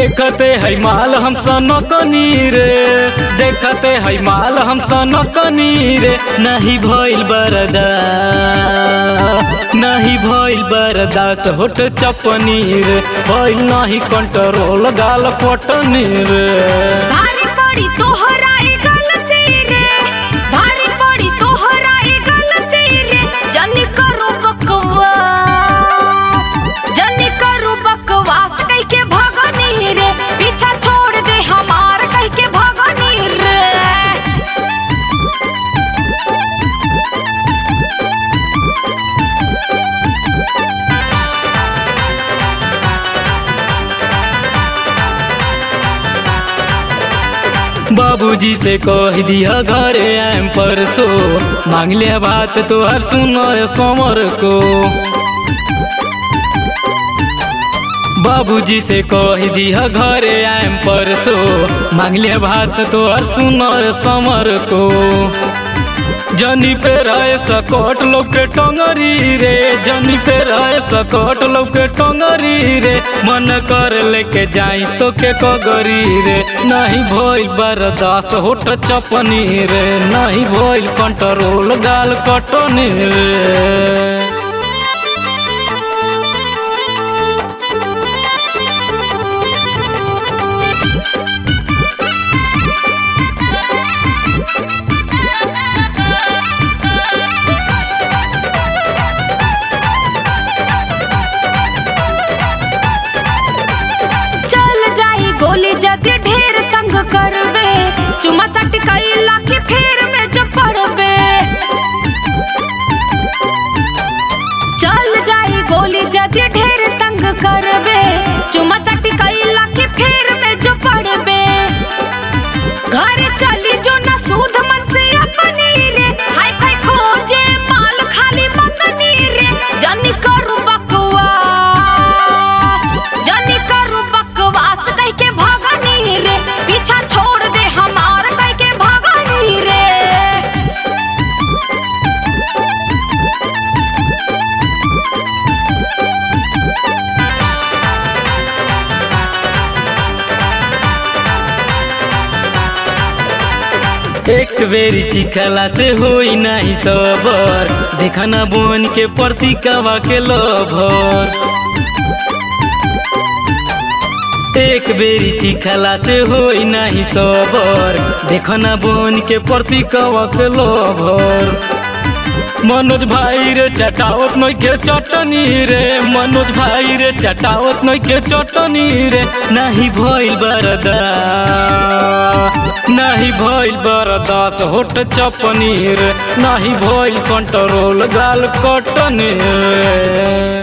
देखते है माल हम सनकनी रे देखते है माल हम सनकनी रे नहीं भइल बरदा नहीं भइल बरदास होट चपनी रे भइल नहीं कंट्रोल गाल पटनी रे भारी पड़ी तोहरा ए गलती रे भारी पड़ी तोहरा ए गलती रे जनी करू बकवास जनी करू बकवास कह के भगनी रे पीछा छोड़ दे हमार कह के भगनी रे बाबूजी से कह दिया घरे आम परसो मांग लिया बात तोहर सुनो समर को बाबूजी से कह दिया घरे आम परसो मांग लिया बात तोहर सुनो समर को जनी पे रहे सकट लोग के टंगरी रे जनी पे रहे सकट लोग के टंगरी रे मन कर लेके जाई तो के कगरी रे नहीं भइल बरदास होट चपनी रे नहीं भइल कंट्रोल गाल कटनी रे चल जाई गोली जदि ढेर तंग करबे चुमा चाटी कैला के फेर में जब पड़बे चल जाई गोली जदि ढेर तंग करबे चुमा चाटी कैला के फेर में जो पड़बे घर चली जो ना सूद मन से अपनी रे हाय हाय खोजे माल खाली मंगनी रे जनी करू बकवास जनी करू बकवास कह के भागनी रे पीछा छोड़ दे हमार कह के भागनी रे एक बेरी चिखला से होई नहीं सबर देखना बोन के प्रति कवा के लभर एक बेरी चिखला से होई नहीं सबर देखना बोन के प्रति कवा के लभर मनोज भाई रे चटावत नई के चटनी रे मनोज भाई रे चटावत नई के चटनी रे नहीं भइल बरदा नहीं भइल बरदास होट चपनी रे नहीं भइल कंट्रोल गाल कटनी रे